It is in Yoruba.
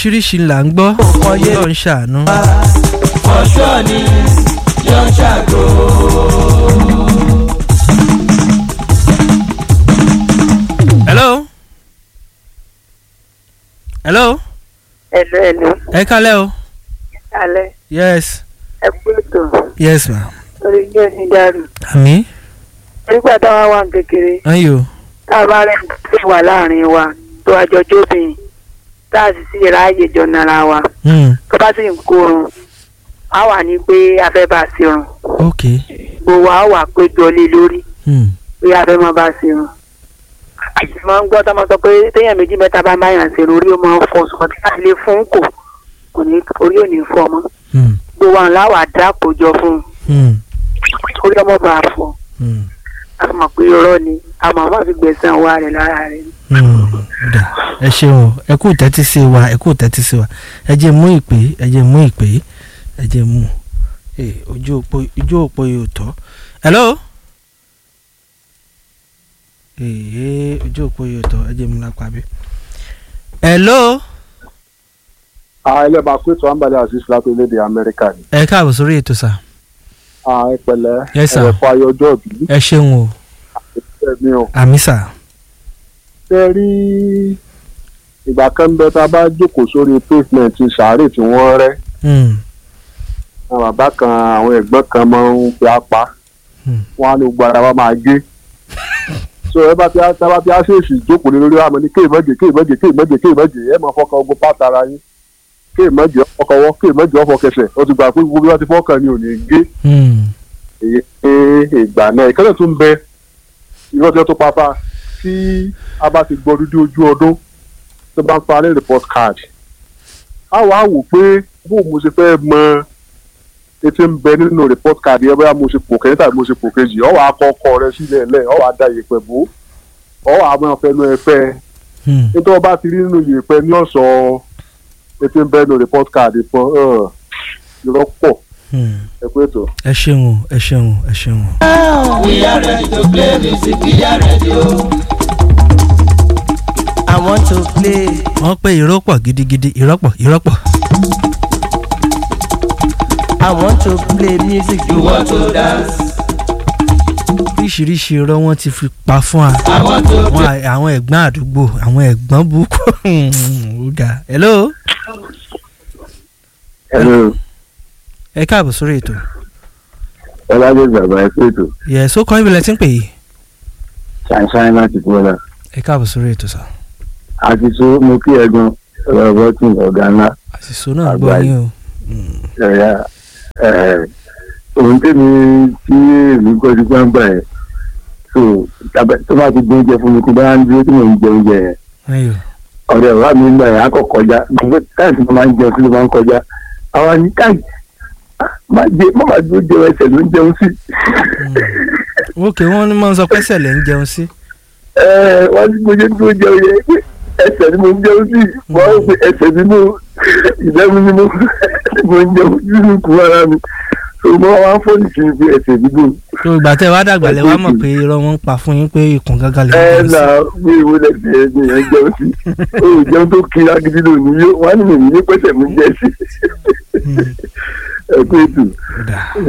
oríṣiríṣi là ń gbọ́ ló ń ṣàánú. ọ̀ṣọ́ ni yóò ṣàgò. hello. hello. Hello, hello. ẹ kálẹ̀ o. Alẹ́, yes ẹ kú ètò. yes ma. Orí yóò ní dàrú. àmì. Nígbà táwa wà ní kékeré, ayo. tá a bá rẹ̀ ń pè wá láàrin wa tó àjọ jóbìn, tá a sì sí ráàyè jọ nara wa. Hmm. Tó bá sì ń kórun, a wà ní pé a fẹ́ bá a ṣerun. ok. Gbogbo wa wà péjọ lé lórí Hmm. pé a fẹ́ máa bá a ṣerun. Àyè máa ń gbọ́ tó máa sọ pé téèyàn méjì mẹ́ta bá máa yàn ṣerun orí ó máa ń fọ ṣùgbọ́n tí a lè fún kò kò ní orí ò ní fọ mọ́. Hmm. Gbogbo àwọn làwà dá àpòjọ fún un. Hmm. orí ọmọ bá a fọ. Hmm. a mọ̀ pé irọ́ ni a mọ̀ má fi gbẹ̀sán wa rẹ̀ lára rẹ̀ ni. Hmm. Dà. ẹ ṣeun o ẹ kú tẹ́tí sí wa ẹ kú tẹ́tí sí wa ẹ jẹ́ mú ìpè ẹ jẹ́ mú ìpè ẹ jẹ́ mú Eh, ojú òpó ojú òpó yóò tọ́. hello. ee ojú òpó yóò tọ́ ẹ jẹ́ mú lápá bí. hello. ẹlẹ́bàá pé tó àǹbálẹ̀ azeez láti orílẹ̀-èdè amẹ́ríkà ni. ẹ káàbọ̀ sórí ètò sà. ẹ pẹ̀lẹ́ Yes, sir. ẹ̀fọ́ ayọ̀ ọjọ́ òbí ẹ ṣeun o ẹ̀mí o. àmì sà. ṣe rí ìgbà kan ń bẹ tá a bá jókòó sórí pavement sàárè tí wọ́n rẹ́ Hmm. àwọn bàbá kan àwọn ẹ̀gbọ́n kan máa ń fi apá Hmm. wọn á ní gbogbo ara wa máa gé so ẹ bá ti á tá a bá ti á ṣèèṣì jókòó lé lórí àmọ́ ní kéèmọ́jì kéèmọ́jì kéèmọ́jì kéèmọ́jì ẹ máa fọkàn ogun pátá ara yín kéèmọ́jì ọkọ̀wọ́ kéèmọ́jì ọfọkẹsẹ̀ ó ti gbà pé gbogbo bí wọ́n ti fọ́kàn ni ò ní gé Hmm. èyí ìgbà náà ìkẹ́lẹ̀ tún bẹ irọ́ tí wọ́n tó pàpà tí a bá ti gbọ́ dúdú ojú ọdún tó bá ń parí report card a wà á wò pé bó mo ṣe fẹ́ mọ etí ń bẹ nínú report card yẹn bóyá mo ṣe pò kẹ́yìn tàbí mo ṣe pò kejì ọ̀ wà á kọ́ ọkọ rẹ sílẹ̀ lẹ̀ ọ̀ wà á da ìyẹ̀pẹ̀ bò ọ̀ wà á máa fẹnu ẹ fẹ́ Hmm. nítorí wọ́n bá ti rí nínú ìyẹ̀pẹ̀ ní ọ̀sọ̀ etí ń bẹ nínú report card fún irọ́ pọ̀ Hmm. ẹ pé ètò. ẹ ṣeun o ẹ ṣeun o ẹ ṣeun o. we are ready to play music we are ready o. I want to play. wọ́n pé irọ́ pọ̀ gidigidi irọ́ pọ̀ irọ́ pọ̀. I want to play music you want to dance. oríṣiríṣi irọ́ wọn ti fi pa fún wa. I want to àwọn à- àwọn ẹ̀gbọ́n àdúgbò àwọn ẹ̀gbọ́n burúkú. ó ga hello Hello. ẹ káàbọ̀ sórí ètò. ọlọ́dẹ bàbá ẹ pé ètò yẹ so kọ́ ibìlẹ̀ tí ń pè yìí. ṣàǹṣàǹ láti bọ́lá ẹ káàbọ̀ sórí ètò sá. àti tó mo kí ẹ̀gbọ́n ọ̀rọ̀ bọ́tún ọ̀gá ńlá àṣìṣò náà gbọ́ Àgbáyé. yín o. ẹ̀yà ohun tèmi tí èmi gbọ́ ti gbàǹgbà ẹ̀ so tàbí- tó bá ti gbé oúnjẹ fún mi tí bá ń dúró tí mò ń jẹ oúnjẹ yẹn ayò ọ̀rẹ́ ọ̀rá mi ń gbà yẹn á kọ̀ kọjá gbogbo táyì tí mo máa ń jẹun sí ló máa ń kọjá àwa ní táyì má jẹ má má dúró jẹun ẹsẹ̀ ló ń jẹun sí ókè wọ́n ní máa ń sọ pé sẹ̀lẹ̀ ń jẹun sí. ẹ wọ́n ní mo ṣe ń dúró jẹun yẹn pé ẹsẹ̀ ni mo ń jẹun sí wọ́n á pe ẹsẹ̀ nínú ìdẹ́mu ni mo mo ń jẹun nínú kú ara mi so mo wá fọ́ọ̀nì sí ibi ẹsẹ̀ dídùn tó ìgbà tẹ́ wá dàgbà lẹ́ wá mọ̀ pé irọ́ wọn ń pa fún yín pé ikùn gángan lè ẹ ń jẹun là sí. bí ìwé lẹ́sẹ̀ ẹni yẹn jẹun sí o ò jẹun tó kiri agidi lónìí yóò wọ́n á ní mi ní pẹ́sẹ̀ mi jẹ́ sí Hmm. ẹ pé ètò Ó dà. ẹ